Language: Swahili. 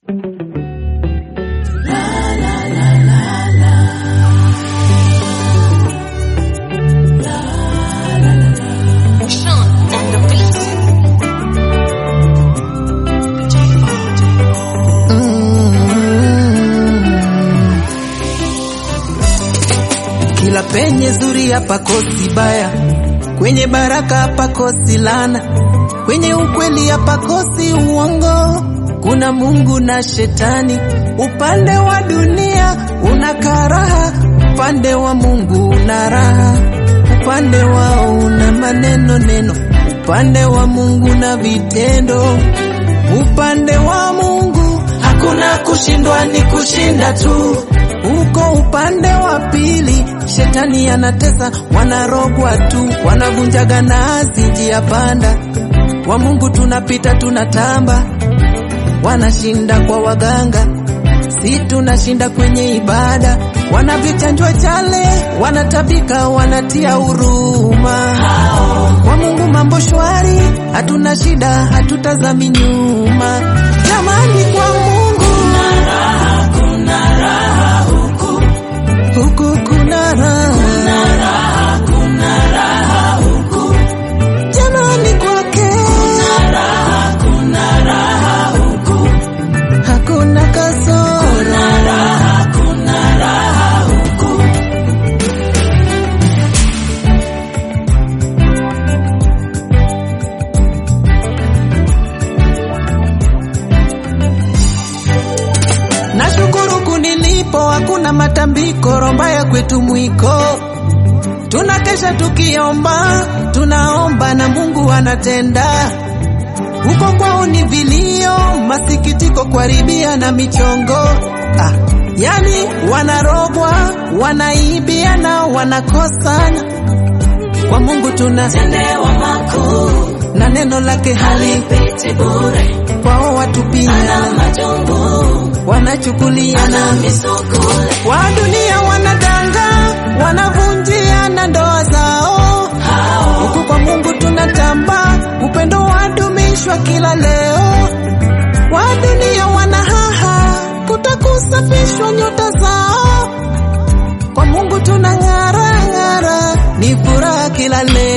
Kila penye zuri hapakosi baya, kwenye baraka hapakosi lana, kwenye ukweli hapakosi uongo. Kuna Mungu na Shetani, upande wa dunia una karaha, upande wa Mungu una raha, upande wao una maneno neno, upande wa Mungu na vitendo, upande wa Mungu hakuna kushindwa, ni kushinda tu. Uko upande wa pili, shetani anatesa, wanarogwa tu, wanavunjaga nazi njia panda. Wa Mungu tunapita tunatamba, wanashinda kwa waganga, si tunashinda kwenye ibada. Wanavyochanjwa chale, wanatabika, wanatia huruma. Kwa Mungu mambo shwari, hatuna shida, hatutazami nyuma. Jamani, kwa Mungu huku kuna raha, jamani, kwake hakuna kasoro. Nashukuru kunilipo, hakuna matambiko, romba ya kwetu mwiko. Tunakesha tukiomba, tunaomba na Mungu anatenda. Huko kwao ni vilio, masikitiko, kuharibia na michongo. Ah, yani wanarogwa, wanaibia na wanakosana. Kwa Mungu tunatendewa makuu, na neno lake halipiti bure. Kwao watu pia wanachukuliana wa dunia wanadanga, wanavunjiana ndoa zao. Huku kwa Mungu tunatamba, upendo wadumishwa kila leo. Wa dunia wanahaha, kutakusafishwa nyota zao. Kwa Mungu tunang'ara ng'ara, ni furaha kila leo.